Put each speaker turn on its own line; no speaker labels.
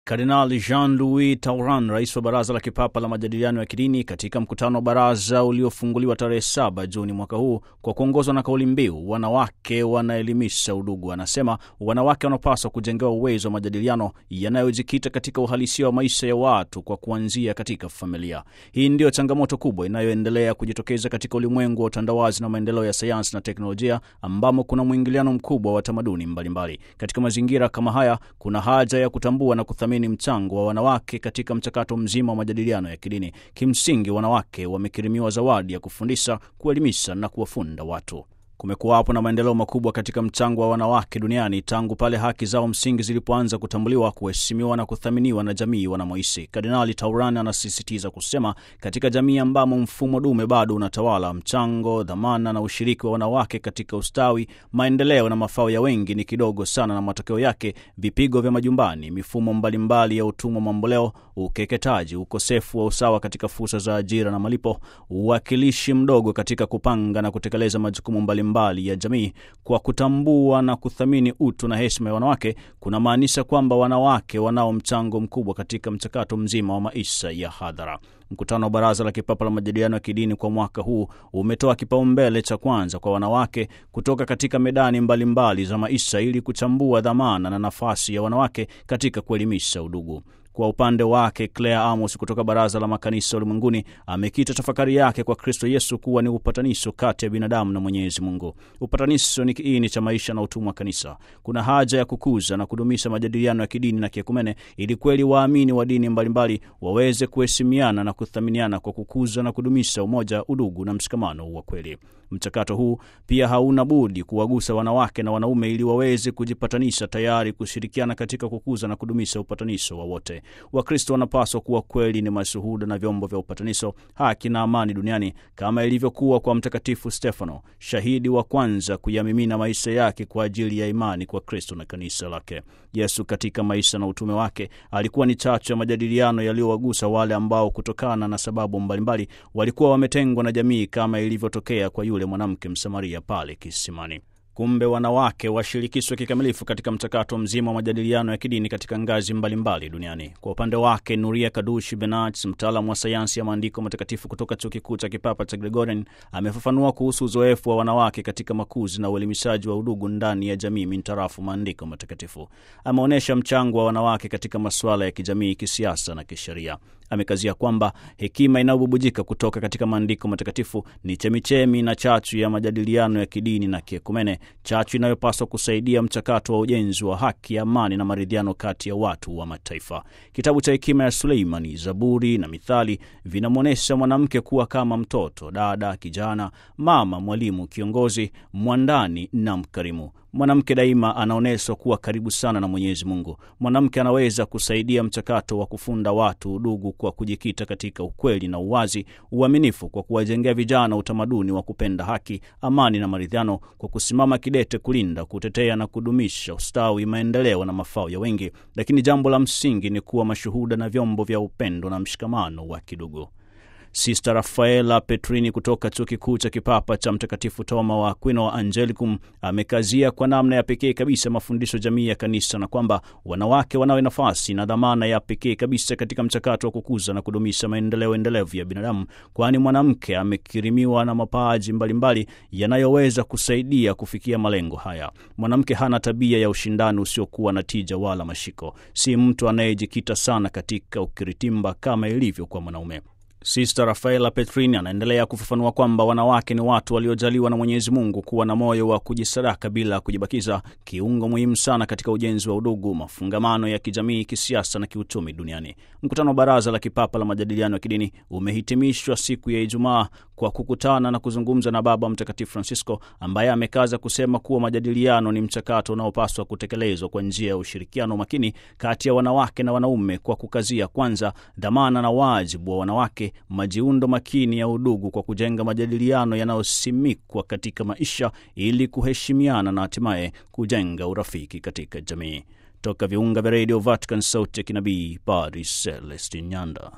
Kardinali Jean-Louis Tauran, rais wa Baraza la Kipapa la Majadiliano ya Kidini, katika mkutano wa baraza uliofunguliwa tarehe 7 Juni mwaka huu kwa kuongozwa na kauli mbiu wanawake wanaelimisha udugu, anasema wanawake wanapaswa kujengewa uwezo wa majadiliano yanayojikita katika uhalisia wa maisha ya watu kwa kuanzia katika familia. Hii ndiyo changamoto kubwa inayoendelea kujitokeza katika ulimwengu wa utandawazi na maendeleo ya sayansi na teknolojia, ambamo kuna mwingiliano mkubwa wa tamaduni mbalimbali. Katika mazingira kama haya, kuna haja ya kutambua na kuthamini mchango wa wanawake katika mchakato mzima wa majadiliano ya kidini. Kimsingi, wanawake wamekirimiwa zawadi ya kufundisha, kuelimisha na kuwafunda watu. Kumekuwapo na maendeleo makubwa katika mchango wa wanawake duniani tangu pale haki zao msingi zilipoanza kutambuliwa, kuheshimiwa na kuthaminiwa na jamii wanamoishi. Kardinali Tauran anasisitiza kusema, katika jamii ambamo mfumo dume bado unatawala, mchango, dhamana na ushiriki wa wanawake katika ustawi, maendeleo na mafao ya wengi ni kidogo sana, na matokeo yake vipigo vya majumbani, mifumo mbalimbali ya utumwa mamboleo, ukeketaji, ukosefu wa usawa katika fursa za ajira na malipo, uwakilishi mdogo katika kupanga na kutekeleza majukumu mbalimbali mbali ya jamii. Kwa kutambua na kuthamini utu na heshima ya wanawake, kuna maanisha kwamba wanawake wanao mchango mkubwa katika mchakato mzima wa maisha ya hadhara. Mkutano wa Baraza la Kipapa la Majadiliano ya Kidini kwa mwaka huu umetoa kipaumbele cha kwanza kwa wanawake kutoka katika medani mbalimbali mbali za maisha ili kuchambua dhamana na nafasi ya wanawake katika kuelimisha udugu. Kwa upande wake Claire Amos kutoka Baraza la Makanisa Ulimwenguni amekita tafakari yake kwa Kristo Yesu kuwa ni upatanisho kati ya binadamu na Mwenyezi Mungu. Upatanisho ni kiini cha maisha na utumwa wa kanisa. Kuna haja ya kukuza na kudumisha majadiliano ya kidini na kiekumene ili kweli waamini wa dini mbalimbali waweze kuheshimiana na kuthaminiana kwa kukuza na kudumisha umoja, udugu na mshikamano wa kweli. Mchakato huu pia hauna budi kuwagusa wanawake na wanaume ili waweze kujipatanisha, tayari kushirikiana katika kukuza na kudumisha upatanisho wa wote. Wakristo wanapaswa kuwa kweli ni mashuhuda na vyombo vya upatanisho, haki na amani duniani, kama ilivyokuwa kwa Mtakatifu Stefano, shahidi wa kwanza kuyamimina maisha yake kwa ajili ya imani kwa Kristo na kanisa lake. Yesu katika maisha na utume wake alikuwa ni chachu ya majadiliano yaliyowagusa wale ambao kutokana na sababu mbalimbali walikuwa wametengwa na jamii, kama ilivyotokea kwa yule mwanamke Msamaria pale kisimani. Kumbe wanawake washirikishwe kikamilifu katika mchakato mzima wa majadiliano ya kidini katika ngazi mbalimbali mbali duniani. Kwa upande wake, Nuria Kadushi Benach, mtaalamu wa sayansi ya maandiko matakatifu kutoka chuo kikuu cha kipapa cha Gregorian, amefafanua kuhusu uzoefu wa wanawake katika makuzi na uelimishaji wa udugu ndani ya jamii mintarafu maandiko matakatifu. Ameonyesha mchango wa wanawake katika masuala ya kijamii, kisiasa na kisheria. Amekazia kwamba hekima inayobubujika kutoka katika maandiko matakatifu ni chemichemi na chachu ya majadiliano ya kidini na kiekumene, chachu inayopaswa kusaidia mchakato wa ujenzi wa haki, amani na maridhiano kati ya watu wa mataifa. Kitabu cha hekima ya Suleimani, Zaburi na Mithali vinamwonyesha mwanamke kuwa kama mtoto, dada, kijana, mama, mwalimu, kiongozi, mwandani na mkarimu. Mwanamke daima anaonyeshwa kuwa karibu sana na Mwenyezi Mungu. Mwanamke anaweza kusaidia mchakato wa kufunda watu udugu kwa kujikita katika ukweli na uwazi, uaminifu, kwa kuwajengea vijana utamaduni wa kupenda haki, amani na maridhiano, kwa kusimama kidete kulinda, kutetea na kudumisha ustawi, maendeleo na mafao ya wengi. Lakini jambo la msingi ni kuwa mashuhuda na vyombo vya upendo na mshikamano wa kidugu. Sista Rafaela Petrini kutoka chuo kikuu cha kipapa cha Mtakatifu Toma wa Aquino wa Angelicum amekazia kwa namna ya pekee kabisa mafundisho jamii ya kanisa na kwamba wanawake wanawe nafasi na dhamana ya pekee kabisa katika mchakato wa kukuza na kudumisha maendeleo endelevu ya binadamu, kwani mwanamke amekirimiwa na mapaji mbalimbali yanayoweza kusaidia kufikia malengo haya. Mwanamke hana tabia ya ushindani usiokuwa na tija wala mashiko, si mtu anayejikita sana katika ukiritimba kama ilivyo kwa mwanaume. Sister Rafaela Petrini anaendelea kufafanua kwamba wanawake ni watu waliojaliwa na Mwenyezi Mungu kuwa na moyo wa kujisadaka bila kujibakiza, kiungo muhimu sana katika ujenzi wa udugu, mafungamano ya kijamii, kisiasa na kiuchumi duniani. Mkutano wa Baraza la Kipapa la Majadiliano ya Kidini umehitimishwa siku ya Ijumaa kwa kukutana na kuzungumza na Baba Mtakatifu Francisco ambaye amekaza kusema kuwa majadiliano ni mchakato unaopaswa kutekelezwa kwa njia ya ushirikiano makini kati ya wanawake na wanaume, kwa kukazia kwanza dhamana na wajibu wa wanawake majiundo makini ya udugu kwa kujenga majadiliano yanayosimikwa katika maisha ili kuheshimiana na hatimaye kujenga urafiki katika jamii. Toka viunga vya redio Vatican, sauti ya kinabii, Padri Celestin Nyanda.